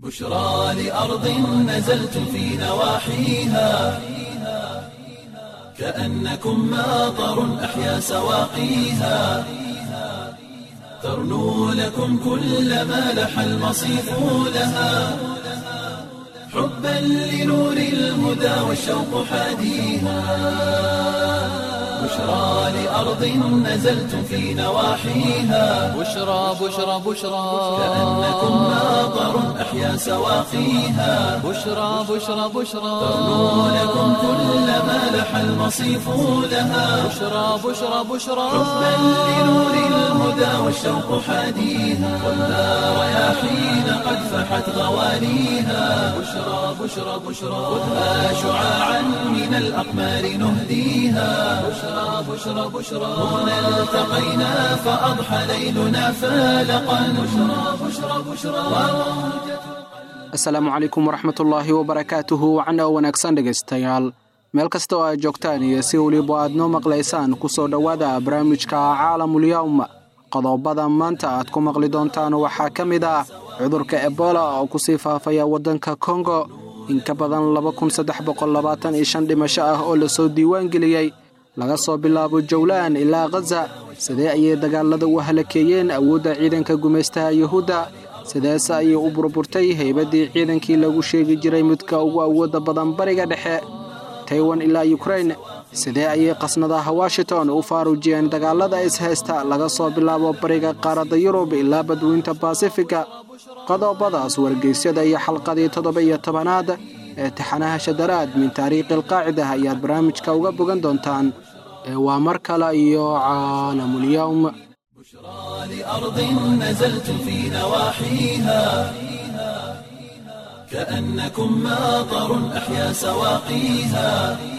بشرى لأرض نزلت في نواحيها كأنكم ماطر أحيا سواقيها ترنو لكم كل ما لح المصيف لها حبا لنور الهدى والشوق حاديها بشرى لأرض نزلت في نواحيها بشرى بشرى بشرى كأنكم ماطر أحيا سواقيها بشرى بشرى بشرى ترنو لكم كل ما لح المصيف لها بشرى بشرى بشرى حبا لنور الهدى والشوق حاديها والنار رياحين قد فحت غوانيها بشرى بشرى بشرى خذها شعاعا من الأقمار نهديها بشرى بشرى بشرى هنا التقينا فأضحى ليلنا فالقا بشرى بشرى بشرى asalaamu calaykum waraxmatullaahi wabarakaatuhu wacna wanaagsan dhegaystayaal meel kasta oo aad joogtaan iyo si weliba aad noo maqlaysaan ku soo dhowaada barnaamijka caalamulyawm qodobada maanta aad ku maqli doontaan waxaa ka mid ah cudurka ebola oo kusii faafaya waddanka kongo in ka badan dhimasho ah oo lasoo diiwaangeliyey laga soo bilaabo jowlaan ilaa khaza sidee ayay dagaalada u halakeeyeen awoodda ciidanka gumaystaha yuhuudda sideese ayay u burburtay haybaddii ciidankii lagu sheegi jiray midka ugu awoodda badan bariga dhexe taiwan ilaa yukrain sidee ayay qasnadaha washington u faaruujiyeen dagaalada ishaysta laga soo bilaabo bariga qaaradda yurub ilaa badweynta basifiga qodobadaas wargeysyada iyo xalqadii toddoba iyo tobanaad ee taxanaha shadaraad min taariikhi alqaacida ayaad barnaamijka uga bogan doontaan ee waa mar kale iyo caalamulyawm لأرض نزلت في نواحيها كأنكم ماطر أحيا سواقيها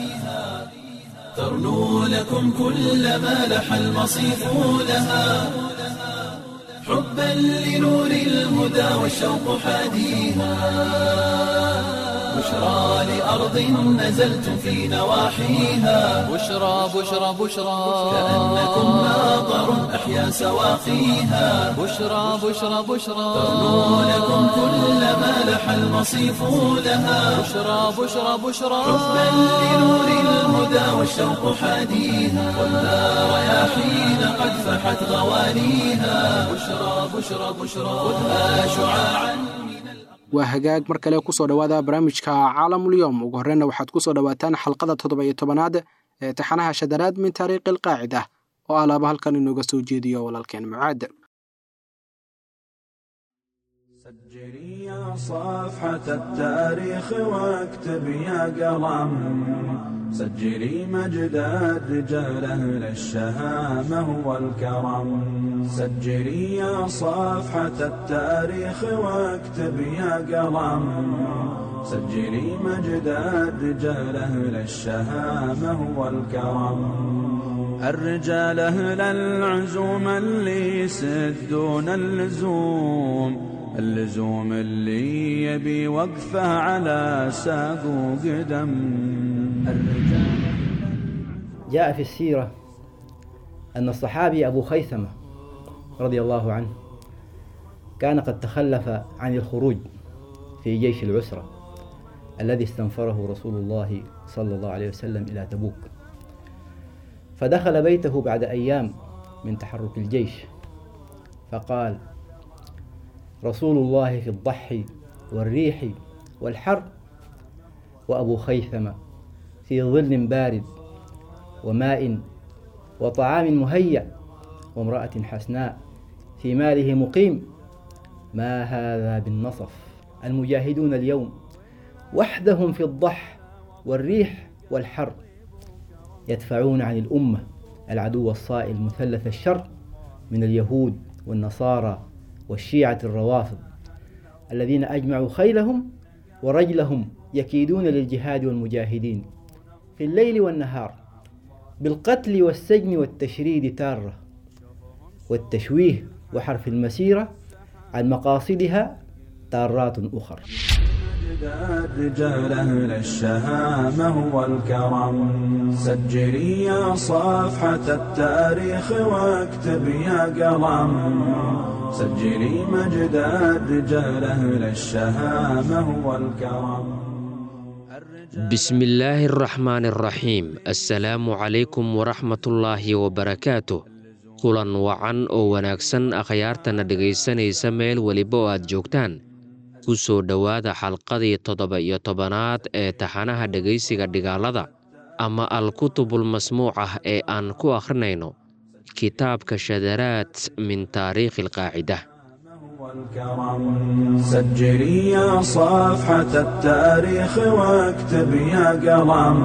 ترنو لكم كل ما لح المصيف لها حبا لنور الهدى والشوق حاديها بشرى لأرض نزلت في نواحيها بشرى بشرى بشرى كأنكم ماطر أحيا سواقيها بشرى بشرى بشرى ترنو لكم كل ما لح المصيف لها بشرى بشرى بشرى حبا لنور الهدى والشوق حاديها والنار رياحين قد فحت غوانيها بشرى بشرى بشرى خذها شعاعا waa hagaag mar kale kusoo dhowaada barnaamijka caalamulyoom ugu horreyna waxaad kusoo dhowaataan xalqada toddoba iyo tobanaad ee taxanaha shadaraad min taariikhi alqaacida oo alaaba halkan inooga soo jeediyo walaalkeen mucaad سجلي يا صفحة التاريخ واكتب يا قلم سجلي مجد الرجال أهل الشهامة والكرم سجلي يا صفحة التاريخ واكتب يا قلم سجلي مجد الرجال أهل الشهامة والكرم الرجال أهل العزوم اللي يسدون اللزوم اللزوم اللي يبي وقفه على ساق وقدم الرجال جاء في السيرة أن الصحابي أبو خيثمة رضي الله عنه كان قد تخلف عن الخروج في جيش العسرة الذي استنفره رسول الله صلى الله عليه وسلم إلى تبوك فدخل بيته بعد أيام من تحرك الجيش فقال رسول الله في الضحي والريح والحر وأبو خيثمة في ظل بارد وماء وطعام مهيأ وامرأة حسناء في ماله مقيم ما هذا بالنصف المجاهدون اليوم وحدهم في الضح والريح والحر يدفعون عن الأمة العدو الصائل مثلث الشر من اليهود والنصارى والشيعة الروافض الذين أجمعوا خيلهم ورجلهم يكيدون للجهاد والمجاهدين في الليل والنهار بالقتل والسجن والتشريد تارة والتشويه وحرف المسيرة عن مقاصدها تارات أخر مجد الرجال أهل الشهامة والكرم سجلي يا صفحة التاريخ واكتب يا قلم سجلي مجد الرجال أهل الشهامة والكرم بسم الله الرحمن الرحيم السلام عليكم ورحمة الله وبركاته kulan wacan oo wanaagsan akhyaartana dhegaysanaysa meel weliba oo aad joogtaan ku soo dhowaada xalqadii toddoba iyo tobanaad ee taxanaha dhegaysiga dhigaalada ama al-kutubul masmuuc ah ee aan ku akhrinayno kitaabka shadaraad min taariikhi alqaacida والكرم سجلي يا صفحة التاريخ واكتب يا قلم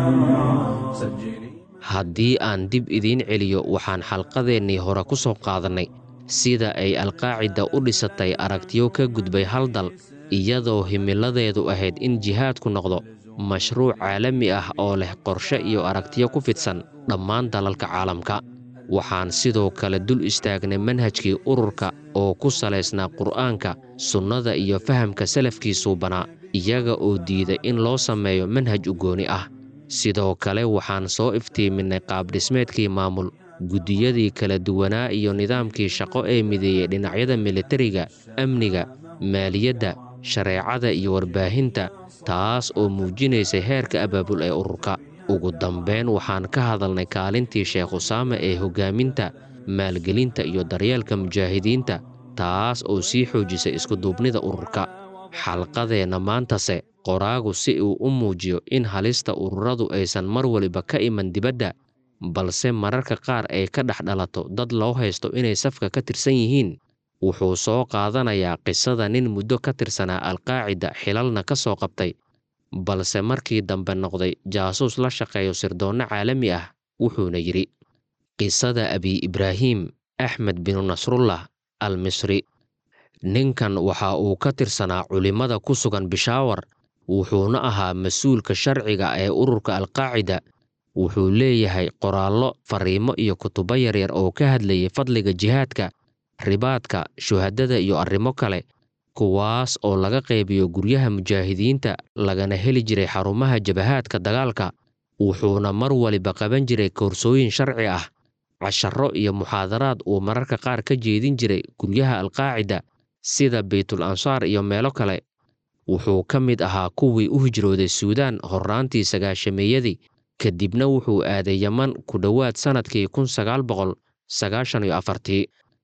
سجلي haddii aan dib idiin celiyo waxaan xalqadeennii hore ku soo qaadannay sida ay alqaacida u dhisatay aragtiyo ka gudbay hal dal iyadoo himiladeedu ahayd in jihaadku noqdo mashruuc caalami ah oo leh qorshe iyo aragtiyo ku fidsan dhammaan dalalka caalamka waxaan sidoo kale dul istaagnay manhajkii ururka oo ku salaysnaa qur'aanka sunnada iyo fahamka salafkiisuu banaa iyaga oo diiday in loo sameeyo manhaj ugooni ah sidoo kale waxaan soo iftiiminnay qaabdhismeedkii maamul guddiyadii kala duwanaa iyo nidaamkii shaqo ee mideeyey dhinacyada militariga amniga maaliyadda shareecada iyo warbaahinta taas oo muujinaysay heerka abaabul ee ururka ugu dambayn waxaan ka hadalnay kaalintii sheekh usaame ee hoggaaminta maalgelinta iyo daryeelka mujaahidiinta taas oo sii xoojisay iskuduubnida ururka xalqadeenna maantase qoraagu si uu u muujiyo in halista ururadu aysan mar waliba ka iman dibadda balse mararka qaar ay ka dhex dhalato dad loo haysto inay safka ka tirsan yihiin wuxuu soo qaadanayaa qisada nin muddo ka tirsanaa alqaacida xilalna ka soo qabtay balse markii dambe noqday jaasuus la shaqeeyo sirdoonno caalami ah wuxuuna yidhi qisada abi ibraahim axmed binu nasrullah al misri ninkan waxa uu ka tirsanaa culimmada ku sugan bishaawar wuxuuna ahaa mas-uulka sharciga ee ururka alqaacida wuxuu leeyahay qoraallo fariimo iyo kutubo yaryar oo ka hadlayay fadliga jihaadka ribaadka shuhadada iyo arrimo kale kuwaas oo laga qaybiyo guryaha mujaahidiinta lagana heli jiray xarumaha jabahaadka dagaalka wuxuuna mar waliba qaban jiray koorsooyin sharci ah casharro iyo muxaadaraad uu mararka qaar ka jeedin jiray guryaha alqaacida sida baytul ansaar iyo meelo kale wuxuu ka mid ahaa kuwii u hijrooday suudaan horraantii sagaashameeyadii kadibna wuxuu aaday yeman ku dhowaad sannadkii kun sagaal boqol sagaashan iyo afartii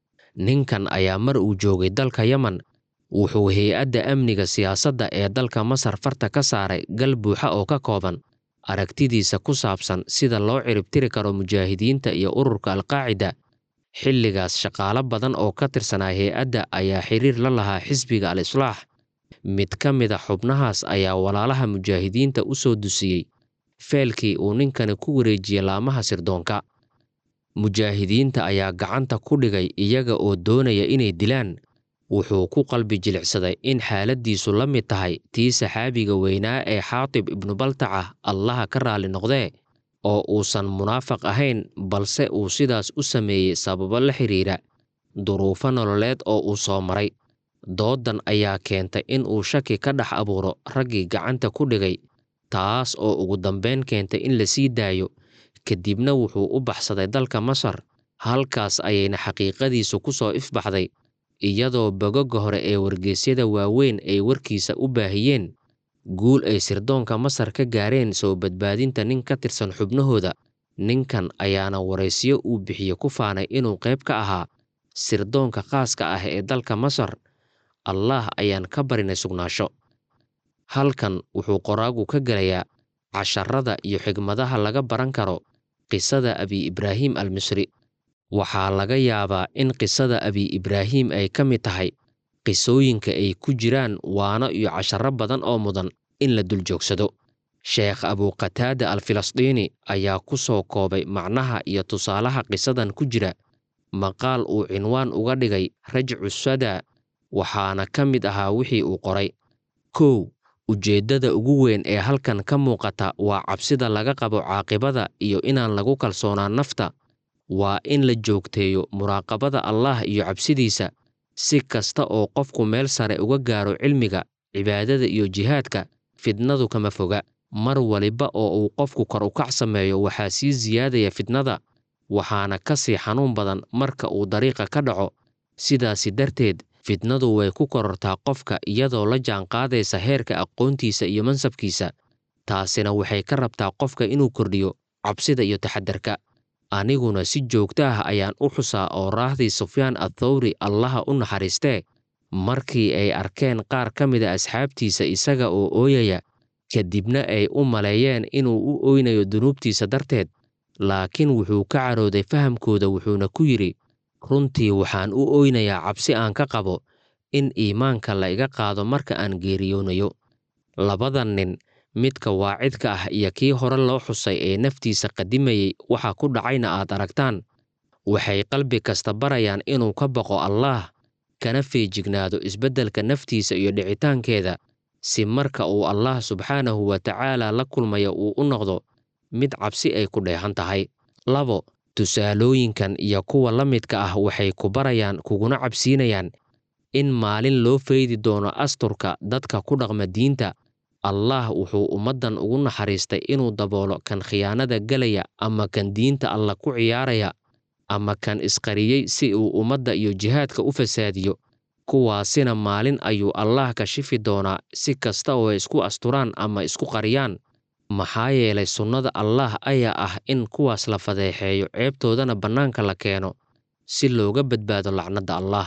ninkan ayaa mar uu joogay dalka yeman wuxuu hay-adda amniga siyaasadda ee dalka masar farta ka saaray gal buuxa oo ka kooban aragtidiisa ku saabsan sida loo ciribtiri karo mujaahidiinta iyo ururka alqaacida xilligaas shaqaalo badan oo ka tirsanaa hay-adda ayaa xiriir la lahaa xisbiga al islaax mid ka mida xubnahaas ayaa walaalaha mujaahidiinta u soo dusiyey feelkii uu ninkani ku wareejiyey laamaha sirdoonka mujaahidiinta ayaa gacanta ku dhigay iyaga oo doonaya inay dilaan wuxuu ku qalbi jilicsaday in xaaladdiisu la mid tahay tii saxaabiga weynaa ee xaatib ibnu baltaca allaha ka raalli noqdee oo uusan munaafaq ahayn balse uu sidaas u sameeyey sababo la xidhiira duruufo nololeed oo uu soo maray dooddan ayaa keentay in uu shaki ka dhex abuuro raggii gacanta ku dhigay taas oo ugu dambayn keentay in la sii daayo kadibna wuxuu u baxsaday dalka masar halkaas ayayna xaqiiqadiisu ku soo ifbaxday iyadoo bogoga hore ee wargeysyada waaweyn ay warkiisa u baahiyeen guul ay sirdoonka masar ka gaareen soo badbaadinta nin ka tirsan xubnahooda ninkan ayaana waraysiyo uu bixiye ku faanay inuu qayb ka ahaa sirdoonka khaaska ah ee dalka masar allaah ayaan ka barinay sugnaasho halkan wuxuu qoraagu ka gelayaa casharada iyo xigmadaha laga baran karo qisada abi ibraahim al misri waxaa laga yaabaa in qisada abi ibraahim ay ka mid tahay qisooyinka ay ku jiraan waano iyo casharro badan oo mudan in la dul joogsado sheekh abuqataada al filisdiini ayaa ku soo koobay macnaha iyo tusaalaha qisadan ku jira maqaal uu cinwaan uga dhigay rajcu sadaa waxaana ka mid ahaa wixii uu qoray kow ujeeddada ugu weyn ee halkan ka muuqata waa cabsida laga qabo caaqibada iyo inaan lagu kalsoonaan nafta waa in la joogteeyo muraaqabada allaah iyo cabsidiisa si kasta oo qofku meel sare uga gaaro cilmiga cibaadada iyo jihaadka fidnadu kama foga mar waliba oo uu qofku kor ukac sameeyo waxaa sii siyaadaya fitnada waxaana ka sii xanuun badan marka uu dariiqa ka dhaco sidaasi darteed fitnadu way ku korortaa qofka iyadoo la jaanqaadaysa heerka aqoontiisa iyo mansabkiisa taasina waxay ka rabtaa qofka inuu kordhiyo cabsida iyo taxadarka aniguna si joogto ah ayaan u xusaa oo raahdii sufyaan athawri allaha u naxariistee markii ay arkeen qaar ka mida asxaabtiisa isaga oo ooyaya kadibna ay u maleeyeen inuu u oynayo dunuubtiisa darteed laakiin wuxuu ka carooday fahamkooda wuxuuna ku yidhi runtii waxaan u oynayaa cabsi aan ka qabo in iimaanka la iga qaado marka aan geeriyoonayo labadan nin midka waacidka ah iyo kii hore loo xusay ee naftiisa qadimayey waxa ku dhacayna aad aragtaan waxay qalbi kasta barayaan inuu ka baqo allaah kana feejignaado isbeddelka naftiisa iyo dhicitaankeeda si marka uu allah subxaanahu wa tacaala la kulmayo uu u noqdo mid cabsi ay ku dheehan tahay labo tusaalooyinkan iyo kuwa la midka ah waxay ku barayaan kuguna cabsiinayaan in maalin loo faydi doono asturka dadka ku dhaqma diinta allah wuxuu ummaddan ugu naxariistay inuu daboolo kan khiyaanada gelaya ama kan diinta alla ku ciyaaraya ama kan isqariyey si uu ummadda iyo jihaadka u fasaadiyo kuwaasina maalin ayuu allah kashifi doonaa si kasta oo ay isku asturaan ama isku qariyaan maxaa yeelay sunnada allaah ayaa ah in kuwaas la fadeexeeyo ceebtoodana bannaanka la keeno si looga badbaado lacnadda allaah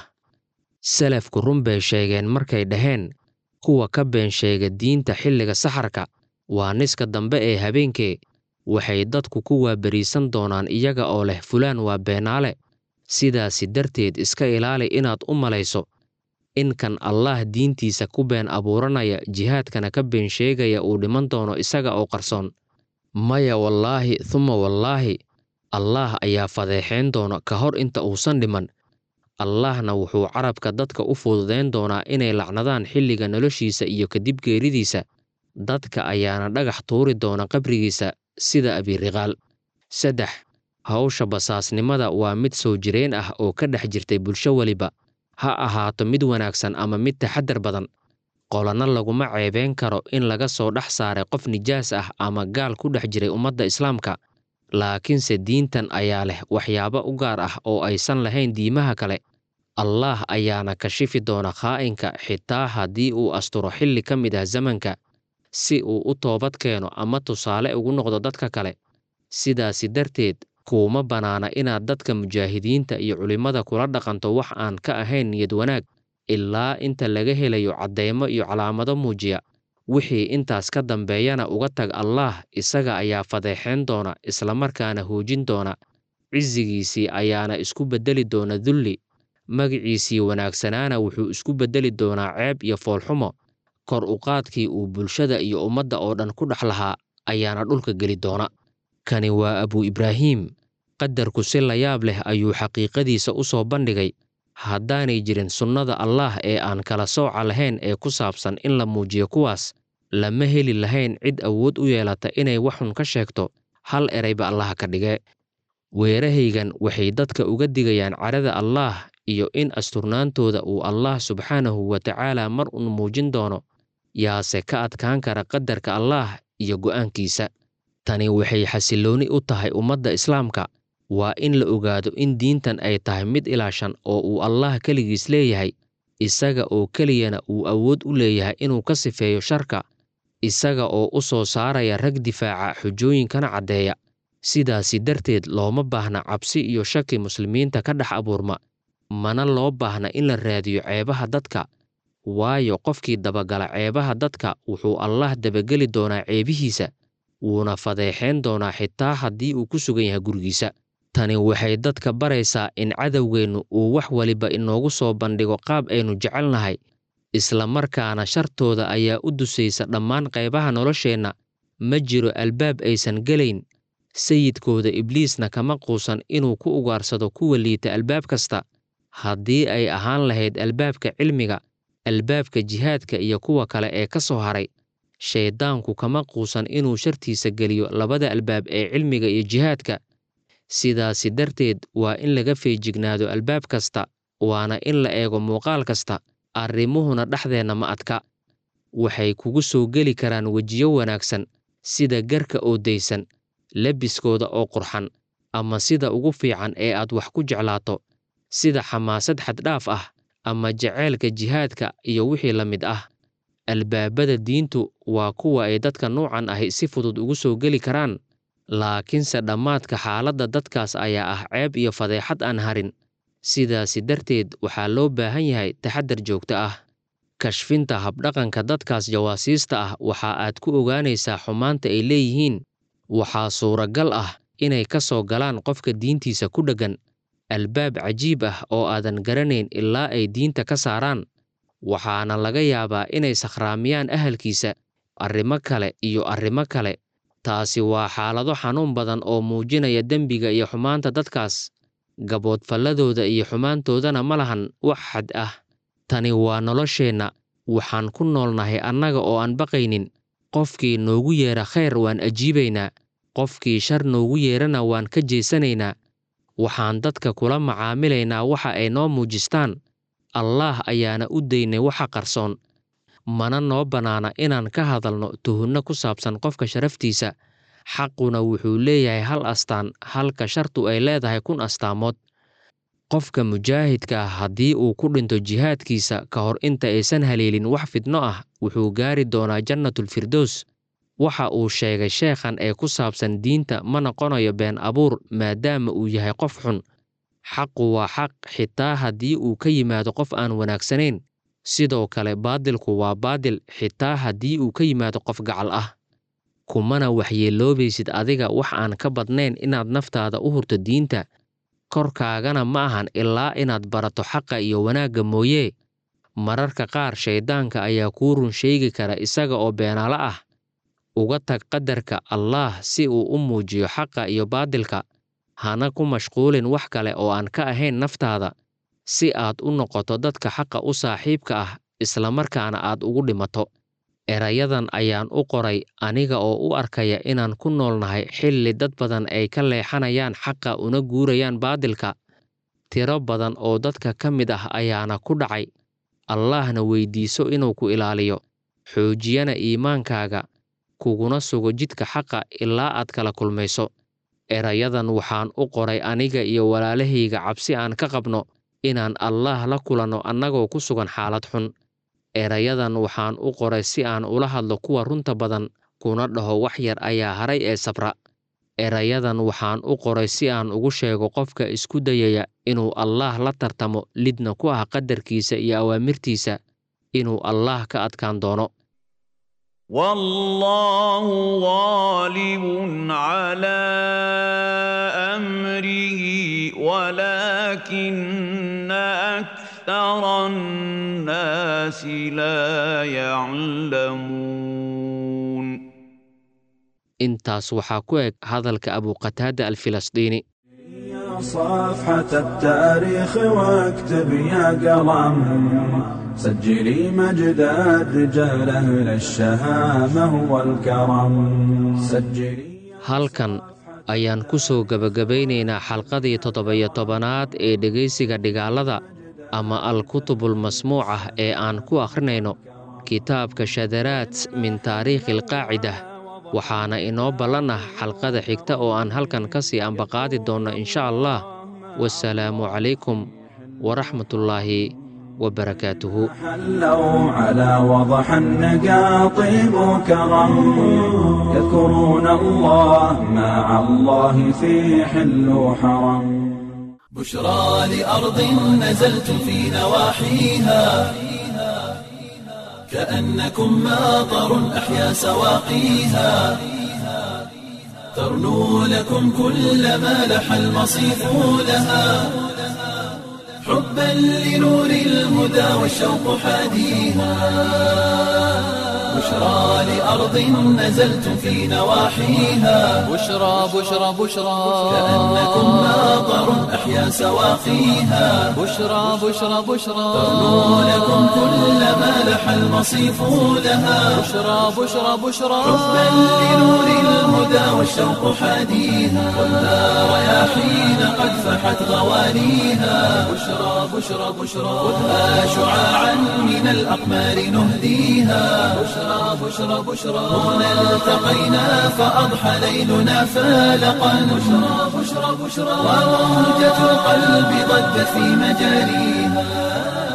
salafku run bay sheegeen markay dhaheen kuwa ka been sheega diinta xilliga saxarka waa niska dambe ee habeenkee waxay dadku ku waabariisan doonaan iyaga oo leh fulaan waa beenaale sidaasi darteed iska ilaali inaad u malayso in kan allaah diintiisa ku been abuuranaya jihaadkana ka been sheegaya uu dhiman doono isaga oo qarsoon maya wallaahi thuma wallaahi allaah ayaa fadeexayn doona ka hor inta uusan dhiman allaahna wuxuu carabka dadka u fududayn doonaa inay lacnadaan xilliga noloshiisa iyo kadib geeridiisa dadka ayaana dhagax tuuri doona qabrigiisa sida abiriqaal saddex hawsha basaasnimada waa mid soo jireen ah oo ka dhex jirtay bulsho weliba ha ahaato mid wanaagsan ama mid taxadar badan qolanna laguma ceebeen karo in laga soo dhex saaray qof nijaas ah ama gaal ku dhex jiray ummadda islaamka laakiinse diintan ayaa leh waxyaabo u gaar ah oo aysan lahayn diimaha kale allaah ayaana kashifi doona khaa'inka xitaa haddii uu asturo xilli ka mid ah zamanka si uu u toobad keeno ama tusaale ugu noqdo dadka kale sidaasi darteed kuuma bannaana inaad dadka mujaahidiinta iyo culimmada kula dhaqanto wax aan ka ahayn niyad wanaag ilaa inta laga helayo cadeymo iyo calaamado muujiya wixii intaas ka dambeeyana uga tag allaah isaga ayaa fadeexayn doona islamarkaana hoojin doona cisigiisii ayaana isku beddeli doona dulli magiciisii wanaagsanaana wuxuu isku beddeli doonaa ceeb iyo foolxumo kor uqaadkii uu bulshada iyo ummadda oo dhan ku dhex lahaa ayaana dhulka geli doona kani waa abuu ibraahiim qadarku si layaab leh ayuu xaqiiqadiisa u soo bandhigay haddaanay jirin sunnada allaah ee aan kala sooca lahayn ee ku saabsan in la muujiyo kuwaas lama heli lahayn cid awood u yeelata inay waxxun ka sheegto hal erayba allaha ka dhige weerahaygan waxay dadka uga digayaan cadhada allaah iyo in asturnaantooda uu allaah subxaanahu wa tacaala mar uun muujin doono yaase ka adkaan kara qadarka allaah iyo go'aankiisa tani waxay xasillooni u tahay ummadda islaamka waa in la ogaado in diintan ay tahay mid ilaashan oo uu allaah keligiis leeyahay isaga oo keliyana uu awood u leeyahay inuu ka sifeeyo sharka isaga oo u soo saaraya rag difaaca xujooyinkana caddeeya sidaasi darteed looma baahna cabsi iyo shaki muslimiinta ka dhex abuurma mana loo baahna in la raadiyo ceebaha dadka waayo qofkii dabagala ceebaha dadka wuxuu allaah dabageli doonaa ceebihiisa wuuna fadeexayn doonaa xitaa haddii uu ku sugan yahay gurigiisa tani waxay dadka baraysaa in cadowgeennu uu wax waliba inoogu soo bandhigo qaab aynu jecelnahay isla markaana shartooda ayaa u dusaysa dhammaan qaybaha nolosheenna ma jiro albaab aysan gelayn sayidkooda ibliisna kama quusan inuu ku ugaarsado kuwa liita albaab kasta haddii ay ahaan lahayd albaabka cilmiga albaabka jihaadka iyo kuwa kale ee ka soo haray shayddaanku kama quusan inuu shartiisa geliyo labada albaab ee cilmiga iyo jihaadka sidaasi darteed waa in laga feejignaado albaab kasta waana in la eego muuqaal kasta arrimuhuna dhexdeenna ma adka waxay kugu soo geli karaan wejiyo wanaagsan sida garka oo daysan lebiskooda oo qurxan ama sida ugu fiican ee aad wax ku jeclaato sida xamaasad xaddhaaf ah ama jaceylka jihaadka iyo wixii la mid ah albaabada diintu waa kuwa ay dadka nuucan ahi si fudud ugu soo geli karaan laakiinse dhammaadka xaaladda dadkaas ayaa ah ceeb iyo fadeexad aan harin sidaasi darteed waxaa loo baahan yahay taxaddar joogto ah kashfinta habdhaqanka dadkaas jawaasiista ah waxa aad ku ogaanaysaa xumaanta ay leeyihiin waxaa suuragal ah inay ka soo galaan qofka diintiisa ku dheggan albaab cajiib ah oo aadan garanayn ilaa ay diinta ka saaraan waxaana laga yaabaa inay sakhraamiyaan ahalkiisa arrimo kale iyo arrimo kale taasi waa xaalado xanuun badan oo muujinaya dembiga iyo xumaanta dadkaas gaboodfalladooda iyo xumaantoodana ma lahan wax xad ah tani waa nolosheenna waxaan ku noolnahay annaga oo aan baqaynin qofkii noogu yeera khayr waan ajiibaynaa qofkii shar noogu yeerana waan ka jeesanaynaa waxaan dadka kula macaamilaynaa waxa ay noo muujistaan allaah ayaana u daynay waxa qarsoon mana noo bannaana inaan ka hadalno tuhunno ku saabsan qofka sharaftiisa xaquna wuxuu leeyahay hal astaan halka shartu ay leedahay kun astaamood qofka mujaahidka ah haddii uu ku dhinto jihaadkiisa ka hor inta aysan haleelin wax fidno ah wuxuu gaari doonaa jannatulfirdows waxa uu sheegay sheekhan ee ku saabsan diinta ma noqonayo been abuur maadaama uu yahay qof xun xaqu waa xaq xitaa haddii uu ka yimaado qof aan wanaagsanayn sidoo kale baadilku waa baadil xitaa haddii uu ka yimaado qof gacal ah kumana waxyeeloobaysid adiga wax aan ka badnayn inaad naftaada u hurto diinta korkaagana ma ahan ilaa inaad barato xaqa iyo wanaagga mooyee mararka qaar shayddaanka ayaa kuu run sheegi kara isaga oo beenaalo ah uga tag qadarka allaah si uu u muujiyo xaqa iyo baadilka hana ku mashquulin wax kale oo aan ka ahayn naftaada si aad u noqoto dadka xaqa u saaxiibka ah islamarkaana aad ugu dhimato erayadan ayaan u qoray aniga oo u arkaya inaan ku noolnahay xilli dad badan ay ka leexanayaan xaqa una guurayaan baadilka tiro badan oo dadka ka mid ah ayaana ku dhacay allaahna weydiiso inuu ku ilaaliyo xoojiyana iimaankaaga kuguna sugo jidka xaqa ilaa aad kala kulmayso erayadan waxaan u qoray aniga iyo walaalahayga cabsi aan ka qabno inaan allaah la kulanno annagoo ku sugan xaalad xun erayadan waxaan u qoray si aan ula hadlo kuwa runta badan kuna dhaho wax yar ayaa haray ee sabra erayadan waxaan u qoray si aan ugu sheego qofka isku dayaya inuu allaah la tartamo lidna ku ah qadarkiisa iyo awaamirtiisa inuu allaah ka adkaan doono والله غالب على امره ولكن اكثر الناس لا يعلمون intaas waxaa ku eg hadalka abuqataada alfilasdiini يا صفحة التاريخ واكتب يا قلم سجلي مجد الرجال أهل الشهامة والكرم سجلي halkan ayaan ku soo gebagabaynaynaa xalqadii toddoba-iyo tobanaad ee dhegaysiga dhigaalada ama al-kutubul masmuucah ee aan ku akhrinayno kitaabka shadaraat min taariikhi alqaacida waxaana inoo ballan ah xalqada xigta oo aan halkan ka sii ambaqaadi doonno insha allah wasalaamu calaykum waraxmatullaahi wabarakaatuhu حلوا على وضح النقاطب كرم يذكرون الله مع الله في حل وحرم بشرى لأرض نزلت في نواحيها كأنكم ماطر أحيا سواقيها ترنو لكم كل ما لح المصيف لها حبا لنور الهدى والشوق حاديها بشرى لأرض نزلت في نواحيها بشرى بشرى بشرى كأنكم ماطر أحيا سواقيها بشرى بشرى بشرى ترنو لكم كل ما لح المصيف لها بشرى بشرى بشرى حبا لنور الهدى والشوق حاديها خذها رياحين قد فحت غوانيها بشرى بشرى بشرى خذها شعاعا من الأقمار نهديها بشرى بشرى بشرى بشرى هنا التقينا فأضحى ليلنا فالقا بشرى بشرى بشرى وموجة القلب ضجت في مجاريها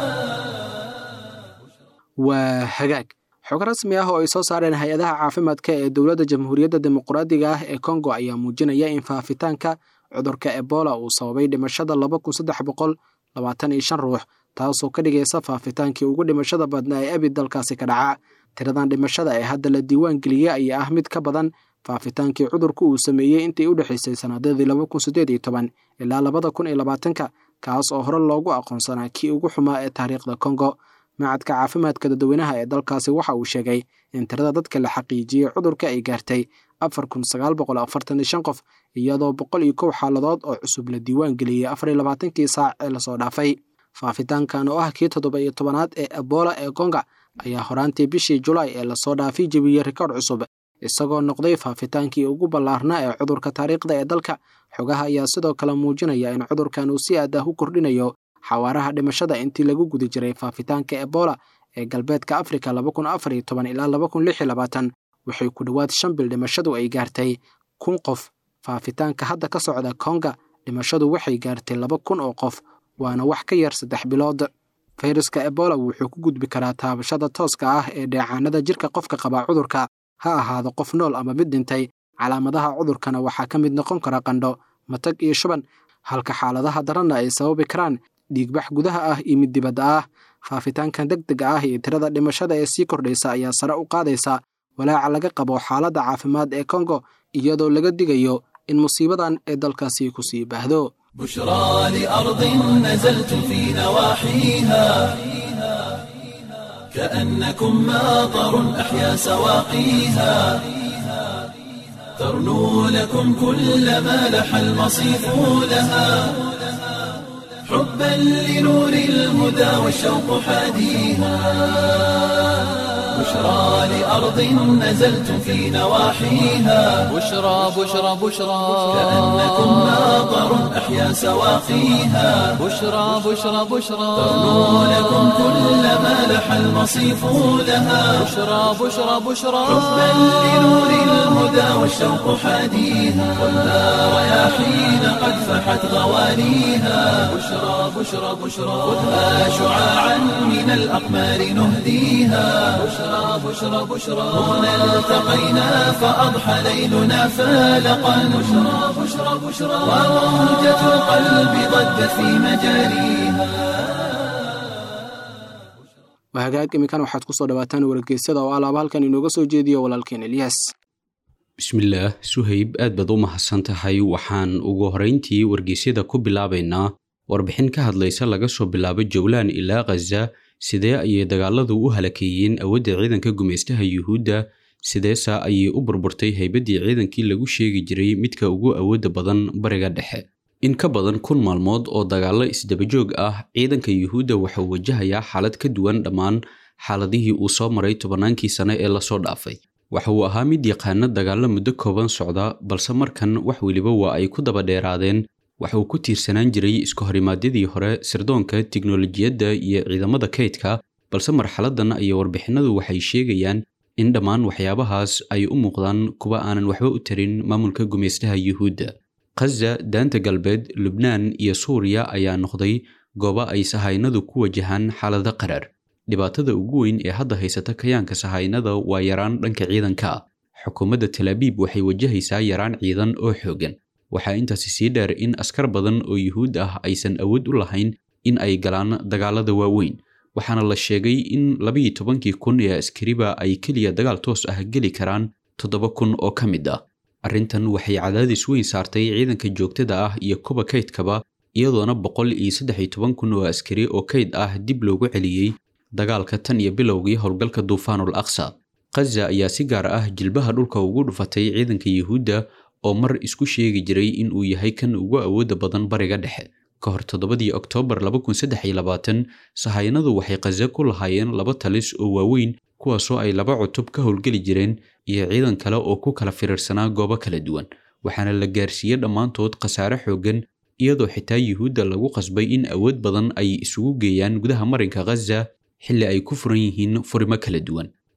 waa hagaag xog rasmi ah oo ay soo saareen hay-adaha caafimaadka ee dowladda jamhuuriyadda dimuqraadiga ah ee kongo ayaa muujinaya in faafitaanka cudurka ebola uu sababay dhimashada laba kun saddex boqol labaatan iyo shan ruux taasoo ka dhigaysa faafitaankii ugu dhimashada badnaa ee abid dalkaasi ka dhaca tiradan dhimashada ee hadda la diiwaan geliyey ayaa ah mid ka badan faafitaankii cudurku uu sameeyey intii u dhexaysay sanadadii laba kun siddeed iyo toban ilaa labada kun iyo labaatanka kaas oo hore loogu aqoonsanaa kii ugu xumaa ee taariikhda kongo macadka caafimaadka dadweynaha ee dalkaasi waxa uu sheegay in tirada dadka la xaqiijiyey cudurka ay gaartay afar kun sagaal boqol afartan iyo shan qof iyadoo boqol iyo kow xaaladood oo cusub la diiwaan geliyey afar iyo labaatankii saac ee lasoo dhaafay faafitaankan oo ah kii toddoba iyo tobanaad ee ebola ee konga ayaa horaantii bishii julaay ee lasoo dhaafay jebiyey rikoodh cusub isagoo noqday faafitaankii ugu ballaarnaa ee cudurka taariikhda ee dalka xogaha ayaa sidoo kale muujinaya in cudurkan uu si aad ah u kordhinayo xawaaraha dhimashada intii lagu guda jiray faafitaanka ebola ee galbeedka afrika laba kun afar iyo toban ilaa laba kun lix iyo labaatan waxay ku dhowaad shan bil dhimashadu ay gaartay kun qof faafitaanka hadda ka socda konga dhimashadu waxay gaartay laba kun oo qof waana wax ka yar saddex bilood fayraska ebola wuxuu ku gudbi karaa taabashada tooska ah ee dheecaanada jirka qofka qabaa cudurka ha ahaado qof nool ama mid dhintay calaamadaha cudurkana waxaa ka mid noqon kara qandho matag iyo shuban halka xaaladaha daranna ay sababi karaan dhiigbax gudaha ah iyo mid dibadda ah faafitaankan deg dega ah iyo tirada dhimashada ee sii kordhaysa ayaa sare u qaadaysa walaaca laga qabo xaaladda caafimaad ee kongo iyadoo laga digayo in musiibadan ee dalkaasi ku sii baahdo بشرى لأرض نزلت في نواحيها كأنكم ماطر أحيا سواقيها ترنو لكم كل ما لح المصيف لها حبا لنور الهدى والشوق حاديها بشرى لأرض نزلت في نواحيها بشرى بشرى بشرى كأنكم ماطر أحيا سواقيها بشرى بشرى بشرى ترنو لكم كل ما لح المصيف لها بشرى بشرى بشرى حبا لنور الهدى والشوق حاديها والنار رياحين قد فحت غوانيها بشرى بشرى بشرى خذها شعاعا من الأقمار نهديها بشرى بشرى بشرى هنا التقينا فأضحى ليلنا فالقا بشرى بشرى بشرى وموجة القلب ضجت في مجاريها wahagaag iminkan waxaad ku soo dhawaataan wargeysyada oo alaaba halkan inooga soo jeediyo walaalkeen eliyas bismillaah suhayb aad baad u mahadsan tahay waxaan ugu horrayntii wargeysyada ku bilaabaynaa warbixin ka hadlaysa laga soo bilaabo jowlaan ilaa khaza sidee ayay dagaaladu u halakeeyeen awoodda ciidanka gumaystaha yuhuudda sideesa ayay u burburtay haybaddii ciidankii lagu sheegi jiray midka ugu awoodda badan bariga dhexe in ka badan kun maalmood oo dagaallo isdabajoog ah ciidanka yuhuudda waxauu wajahayaa xaalad ka duwan dhammaan xaaladihii uu soo maray tobannaankii sane ee lasoo dhaafay waxa uu ahaa mid yaqaana dagaallo muddo kooban socda balse markan wax weliba waa ay ku daba dheeraadeen waxa uu ku tiirsanaan jiray iska horimaadyadii hore sirdoonka tiknolojiyadda iyo ciidamada kaydka balse marxaladan iyo warbixinadu waxay sheegayaan in dhammaan waxyaabahaas ay u muuqdaan kuwa aanan waxba u tarin maamulka gumaystaha yuhuudda khaza daanta galbeed lubnaan iyo suuriya ayaa noqday goobo ay sahaynadu ku wajahaan xaalado qarar dhibaatada ugu weyn ee hadda haysata kayaanka sahaynada waa yaraan dhanka ciidanka ah xukuumadda talaabiib waxay wajahaysaa yaraan ciidan oo xoogan waxaa intaasi sii dheer in askar badan oo yuhuud ah aysan awood u lahayn in ay galaan dagaalada waaweyn waxaana la sheegay in labiyi tobankii kun ee askariba ay keliya dagaal toos ah geli karaan toddoba kun oo ka mid ah arrintan waxay cadaadis weyn saartay ciidanka joogtada ah iyo kuba kaydkaba iyadoona boqol iyo saddex iyo toban kun oo askari oo kayd ah dib loogu celiyey dagaalka tan iyo bilowgii howlgalka duufaanul aqsa khaza ayaa si gaar ah jilbaha dhulka ugu dhufatay ciidanka yuhuudda oo mar isku sheegi jiray in uu yahay kan ugu awoodda badan bariga dhexe ka hor toddobadii oktoobar sahayanadu waxay khaza ku lahaayeen laba talis oo waaweyn kuwaasoo ay laba cutub ka howlgeli jireen iyo ciidan kale oo ku kala firiirsanaa goobo kala duwan waxaana la gaarsiiyey dhammaantood khasaare xooggan iyadoo xitaa yuhuudda lagu qasbay in awood badan ay isugu geeyaan gudaha marinka khaza xilli ay ku furan yihiin furimo kala duwan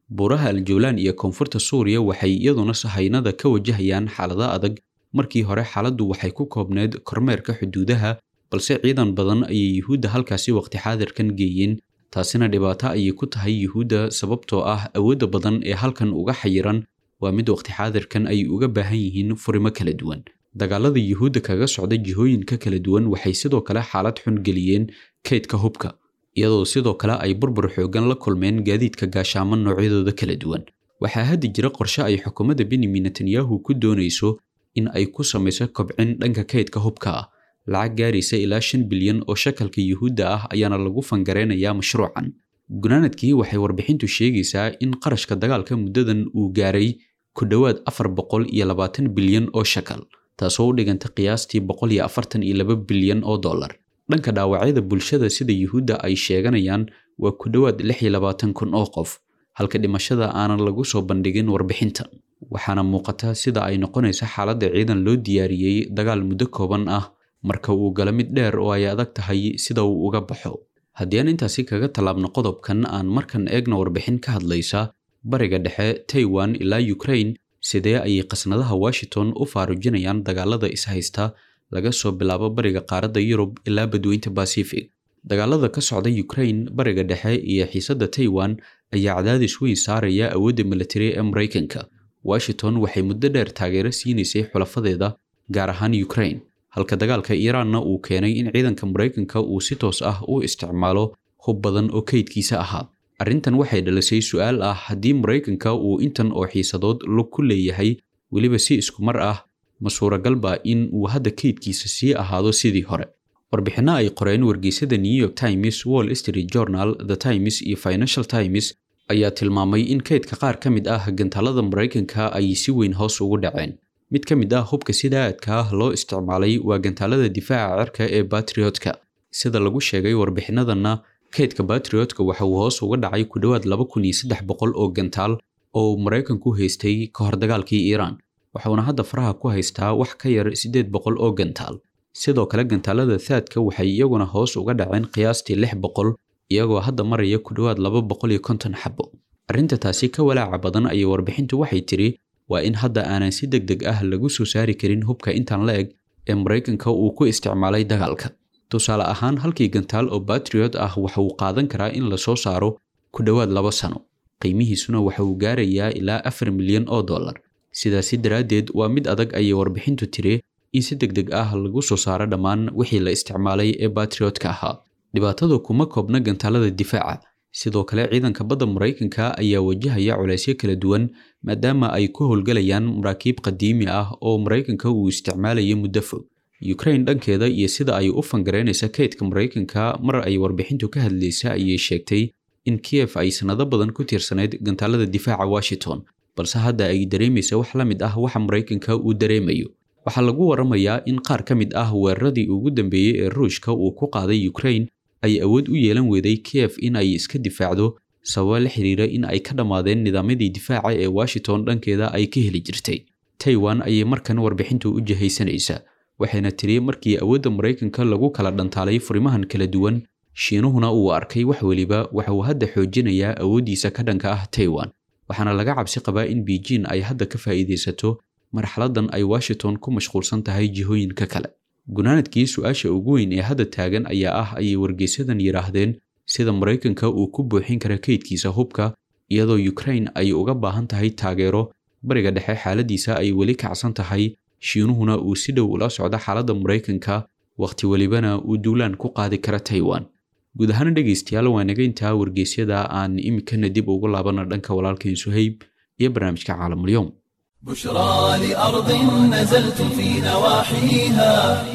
buuraha aljawlaan iyo koonfurta suuriya waxay iyaduna sahaynada ka wajahayaan xaalada adag markii hore xaaladdu waxay ku koobneyd kormeerka xuduudaha balse ciidan badan ayay yuhuudda halkaasi waqti xaadirkan geeyeen taasina dhibaato ayay ku tahay yuhuudda sababtoo ah awoodda badan ee halkan uga xayiran waa mid waqti xaadirkan ay uga baahan yihiin furimo kala duwan dagaalada yuhuudda kaga socda jihooyinka kala duwan waxay sidoo kale xaalad xun geliyeen kaydka hubka iyadoo sidoo kale ay burbur xoogan la kulmeen gaadiidka gaashaaman noocyadooda kala duwan waxaa haddi jira qorshe ay xukuumadda benyamin netanyahu ku doonayso in ay ku samayso kobcin dhanka kaydka hubka ah lacag gaaraysa ilaa shan bilyan oo shakalka yuhuudda ah ayaana lagu fangareynayaa mashruucan gunaanadkii waxay warbixintu sheegaysaa in qarashka dagaalka muddadan uu gaaray ku dhowaad afar boqol iyo labaatan bilyan oo shakal taasoo u dhiganta qiyaastii boqol iyo afartan iyo laba bilyan oo dollar dhanka dhaawacyada bulshada sida yuhuudda ay sheeganayaan waa ku dhowaad lix iyo labaatan kun oo qof halka dhimashada aanan lagu soo bandhigin warbixintan waxaana muuqata sida ay noqonaysa xaaladda ciidan loo diyaariyey dagaal muddo kooban ah marka uu gala mid dheer oo ay adag tahay sida uu uga baxo haddii aan intaasi kaga tallaabno qodobkan aan markan eegna warbixin ka hadlaysa bariga dhexe taiwan ilaa ukraine sidee ayay qasnadaha washington u faarujinayaan dagaalada ishaysta laga soo bilaabo bariga qaaradda yurub ilaa badweynta basific dagaalada ka socda ukraine bariga dhexe iyo xiisadda taiwan ayaa cadaadis weyn saaraya awoodda militari ee maraykanka washington waxay muddo dheer taageero siinaysay xulafadeeda gaar ahaan ukraine halka dagaalka iiraanna uu keenay in ciidanka maraykanka uu si toos ah u isticmaalo hub badan oo kaydkiisa ahaa arrintan waxay dhalisay su-aal ah haddii maraykanka uu intan oo xiisadood lug ku leeyahay weliba si isku mar ah ma suuragalba in uu hadda kaydkiisa sii ahaado sidii hore warbixinno ay qoreen wargeysyada new york times wall street journal the times iyo financial times ayaa tilmaamay in kaydka qaar ka mid ah gantaalada maraykanka ay si weyn hoos ugu dhaceen mid ka mid ah hubka sida aadka ah loo isticmaalay waa gantaalada difaaca cirka ee batriotka sida lagu sheegay warbixinadanna kaydka batriotka waxa uu hoos uga dhacay ku dhowaad laba kun iyo saddex boqol oo gantaal oo uu maraykanku haystay ka hor dagaalkii iiraan waxuuna hadda faraha ku haystaa wax ka yar siddeed boqol oo gantaal sidoo kale gantaalada thaadka waxay iyaguna hoos uga dhaceen qiyaastii lix boqol iyagoo hadda maraya ku dhowaad laba boqol iyo konton xabo arrinta taasi ka walaaca badan ayay warbixintu waxay tiri waa in hadda aanan si deg deg ah lagu soo saari karin hubka intaan la eg ee maraykanka uu ku isticmaalay dagaalka tusaale ahaan halkii gantaal oo batriot ah waxa uu qaadan karaa in la soo saaro ku dhowaad laba sano qiimihiisuna waxa uu gaarayaa ilaa afar milyan oo dollar sidaasi daraaddeed waa mid adag ayay warbixintu tiri in si deg deg ah lagu soo saaro dhammaan wixii la isticmaalay ee batriotka ahaa dhibaatadu kuma koobna gantaalada difaaca sidoo kale ciidanka badda maraykanka ayaa wajahaya culaysyo kala duwan maadaama ay ku howlgalayaan maraakiib qadiimi ah oo maraykanka uu isticmaalayo muddo fog ukraine dhankeeda iyo sida ay u fangareynaysa kaydka maraykanka mar ay warbixintu ka hadlaysa ayay sheegtay in kiev ay sannado badan ku tiirsanayd gantaalada difaaca washington balse hadda ay dareemaysa wax la mid ah waxa maraykanka uu dareemayo waxaa lagu waramayaa in qaar ka mid ah weeraradii ugu dambeeyey ee ruushka uu ku qaaday ukraine ay awood u yeelan weeday kiev in ay iska difaacdo sababa la xiriira in ay ka dhammaadeen nidaamyadii difaaca ee washington dhankeeda ay ka heli jirtay taiwan ayay markan warbixintu u jihaysanaysaa waxayna tiri markii awoodda maraykanka lagu kala dhantaalay furimahan kala duwan shiinuhuna uu arkay wax weliba waxa uu hadda xoojinayaa awooddiisa ka dhanka ah taiwan waxaana laga cabsi qabaa in beijing ay hadda ka faa'iidaysato marxaladan ay washington ku mashquulsan tahay jihooyinka kale gunaanadkii su-aasha ugu weyn ee hadda taagan ayaa ah ayay wargeysadan yidhaahdeen sida maraykanka uu ku buuxin kara kaydkiisa hubka iyadoo ukraine ay uga baahan tahay taageero bariga dhexe xaaladiisa ay weli kacsan tahay shiinuhuna uu si dhow ula socdo xaaladda maraykanka wakhti welibana uu duulaan ku qaadi kara taiwan guud ahaan dhegaystayaal waa naga intaa wargeysyada aan imikana dib ugu laabana dhanka walaalkeen suhayb iyo barnaamijka caalamulyoom بشرى لأرض نزلت في نواحيها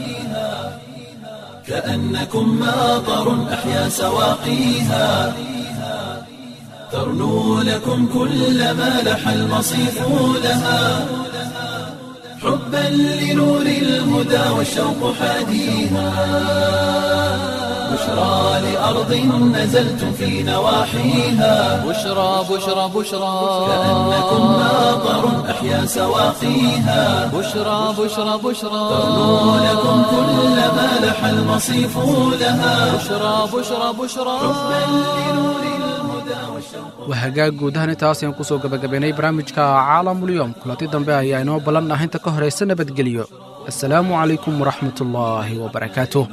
كأنكم ماطر أحيا سواقيها ترنو لكم كل ما لح المصيف لها حبا لنور الهدى والشوق حاديها بشرى لأرض نزلت في نواحيها بشرى بشرى بشرى كأنكم ماطر أحيا سواقيها بشرى بشرى بشرى ترنو لكم كل ما لح المصيف لها بشرى بشرى بشرى حبا لنور الهدى waa hagaag guudahan intaas ayaan kusoo gabagabaynay barnaamijka caalamulyoom kulanti dambe ayaa inoo ballan ah inta ka horaysa nabadgelyo assalaamu calaykum waraxmatullaahi wabarakaatuh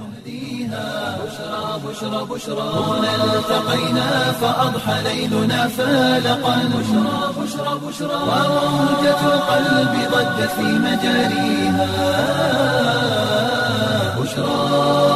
هنا التقينا فأضحى ليلنا فالقا بشرى بشرى بشرى وموجة القلب ضجت في مجاريها بشرى